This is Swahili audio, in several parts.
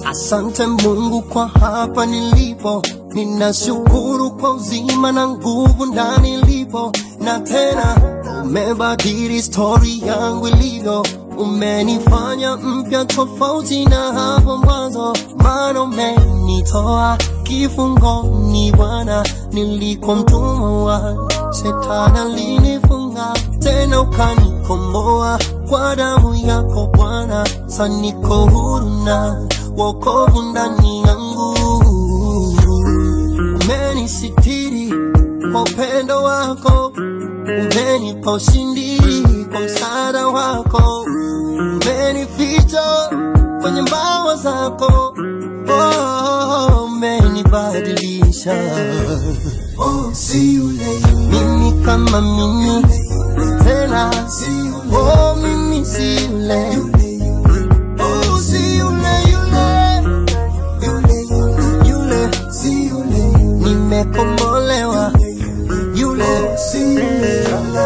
Asante Mungu kwa hapa nilipo, ninashukuru kwa uzima na nguvu ndani ilipo, na tena umebadili stori yangu ilivyo, umenifanya mpya tofauti na hapo mwanzo, maana umenitoa kifungoni Bwana, nilikuwa mtumwa wa shetani, alinifunga tena ukanikomboa kwa damu yako Bwana, sasa niko huru na wokovu ndani yangu. Umenisitiri kwa upendo wako, umenipa ushindi kwa msaada wako, umenificha kwenye mbawa zako, oh, umenibadilisha oh, si yule mimi kama mimi tena, oh, mimi si yule Oh, si yule yule yule si yule nimekombolewa yule si yule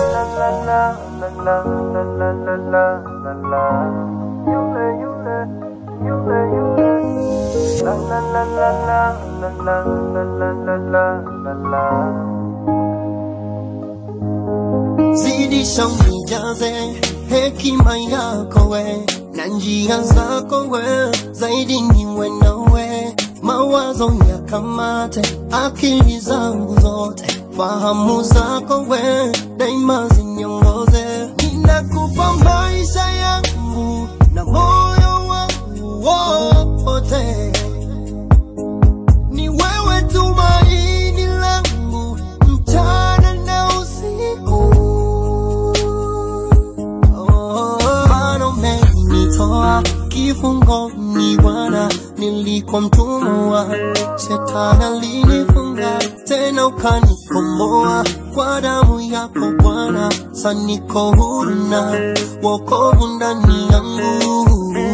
zidisha unijaze hekima yako we na njia zako we zaidi niwe nawe mawazo yakamate akili zangu zote fahamu zako we daima ziniongoze ninakupa maisha yangu na moyo wangu wote ni wewe tumaini langu mchana na usiku. Oh, Bwana umenitoa kifungoni Bwana, nilikuwa mtumwa wa shetani, alinifunga tena ukanikomboa kwa damu yako Bwana, sasa niko huru na wokovu ndani yangu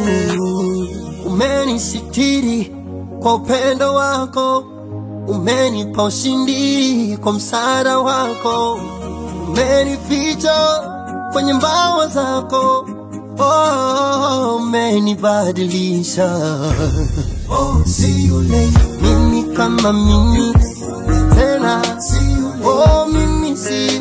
umenisitiri kwa upendo wako, umenipa ushindi kwa msaada wako, umenificha kwenye mbawa zako, oh, umenibadilisha oh, si yule mimi kama mimi tena, oh, mimi si